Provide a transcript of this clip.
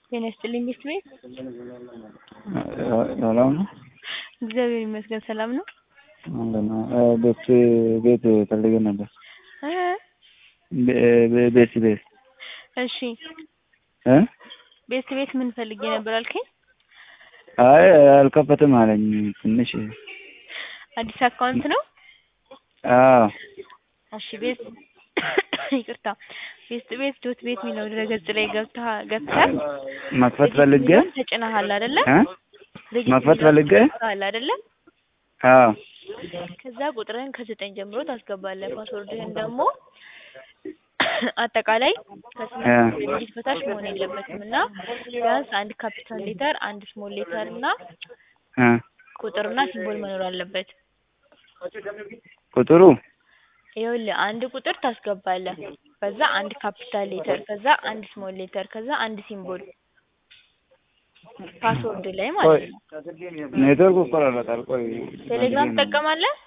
ጤና ይስጥልኝ ሚስት ቤት ሰላም ነው? እግዚአብሔር ይመስገን ሰላም ነው። አለን ቤት ቤት ፈልገን ነበር። እ ቤ- ቤት ቤት እሺ እ ቤት ቤት ምን ፈልጌ ነበር አልከኝ? አይ አልከፈትም አለኝ ትንሽ አዲስ አካውንት ነው? አዎ እሺ ቤት ይቅርታ ቤት ቤት ዶት ቤት የሚለው ድረገጽ ላይ ገብተህ ገብተህ መክፈት ፈልጌ ሬጅስትር ተጭነሃል አይደለ? እ ሬጅስትር መክፈት ፈልጌ ተጭነሃል አይደለ? አዎ ከዛ ቁጥርህን ከዘጠኝ ጀምሮ ታስገባለህ። ፓስወርድህን ደግሞ አጠቃላይ ከስምንት ዲጂት በታች መሆን የለበትም እና ቢያንስ አንድ ካፒታል ሌተር፣ አንድ ስሞል ሌተር እና እ ቁጥርና ሲምቦል መኖር አለበት። ቁጥሩ ይኸውልህ አንድ ቁጥር ታስገባለህ፣ ከዛ አንድ ካፒታል ሌተር፣ ከዛ አንድ ስሞል ሌተር፣ ከዛ አንድ ሲምቦል ፓስወርድ ላይ ቆይ ማለት ነው። ኔትወርክ ይቆራረጣል። ቆይ ቴሌግራም ትጠቀማለህ?